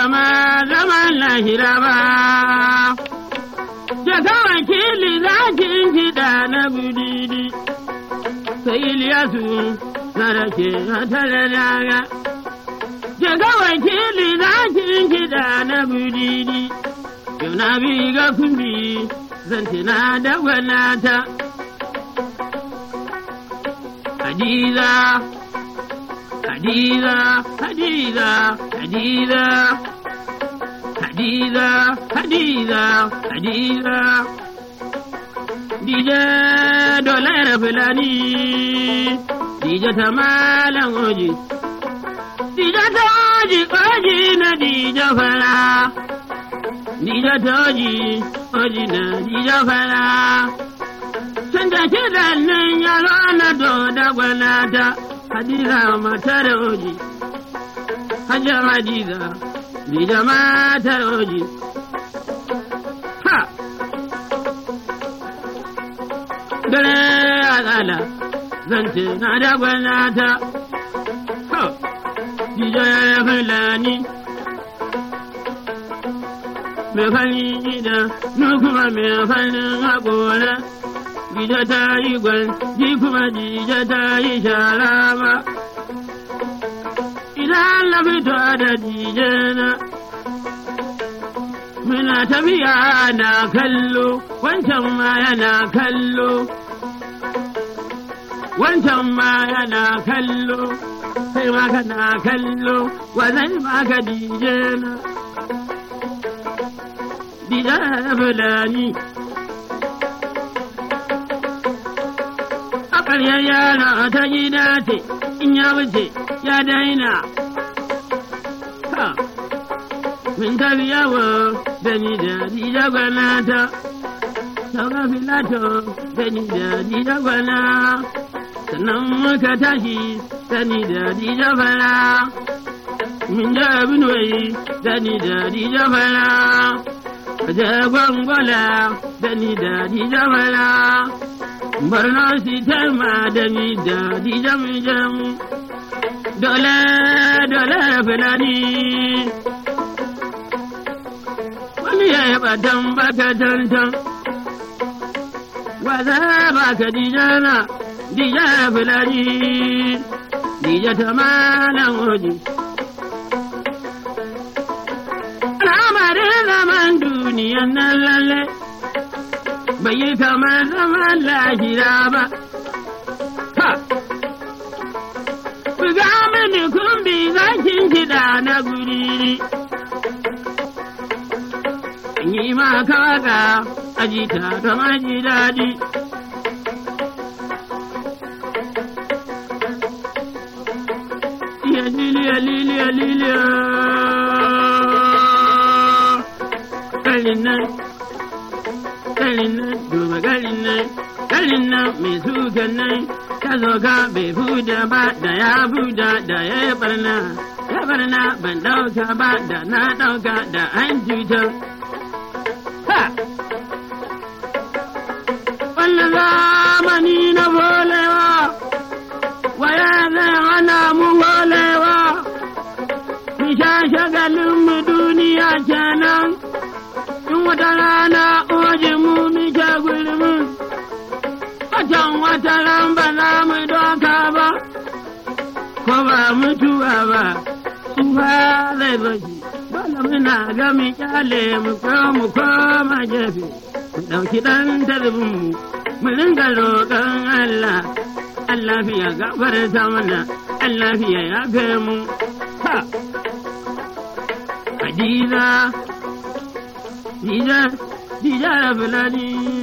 zama zaman lahira ba. Jaka wakili zakin kiɗa na budidi, sai Iliyasu na rake a tare daga. Jaka wakili zakin kiɗa na budidi, yau na bi ga kumbi zan tuna da gwanata. Hadiza, Hadiza, Hadiza, Hadiza. Hadiza, Hadiza, Hadiza. Dije dolar fulani, Dije ta malam oji. Dije ta oji, oji na Dije fara. Dije ta oji, oji na Dije fara. Tun da kiɗan nan yaro na doda gwanata, Hadiza matar oji. Hajjar Hadiza. ni da matar oji. Ha! Dare a tsala, zan ce na da gwanata. Ha! Dijo ya fulani. Mai fari gida, nu kuma mai farin haƙora. Gida ta yi gwan, ji kuma jija ta yi shara ba. idan na fito da dijena. Muna tafiya na kallo, wancan ma yana kallo. Wancan ma yana kallo, sai ma kana kallo, wa zai maka dijena. Dijen fulani. A ƙaryar yara ta gida ce, in ya wuce ya daina. Min tafi yawo da ni da dija gwanata, sauka filato da ni da dija gwana, sannan muka tashi da ni da dija fara. Min da binuwai da ni da dija fara, waje gwangwala da ni da dija fara. Barno si ma da ni da dija mijan. dole dole fulani wani ya yaba dan baka tantan waza baka dijana dija fulani dija ta malan oji al'amarin zaman duniyan nan lalle bai yi kamar zaman lahira ba ha Buga mini kumbi zakin kiɗa na guriri. Yi ma kawaka ajita kama ji daɗi. Iya liliya liliya liliya. Garin nan, garin nan, duba garin nan, garin nan mai sukan nan. ta zo ga bai fuda ba da ya fuda da ya yi barna ya barna ban dauka ba da na dauka da an cuta ha wannan zamani na bolewa waya zai hana mu bolewa mu sha shagalin mu duniya kenan in wata rana oji mu mu sha gulmin Watan wata ran ba za mu doka ba, ko ba mutuwa ba, tsufa zai bashi. Dole muna ga mu kyale mu ko mu koma gefe, mu ɗauki ɗan tarbin mu, mu ringa roƙon Allah. Allah fiye gafarta mana, Allah fiye ya mu. Ha! Hadiza, Dija, Dija da Fulani.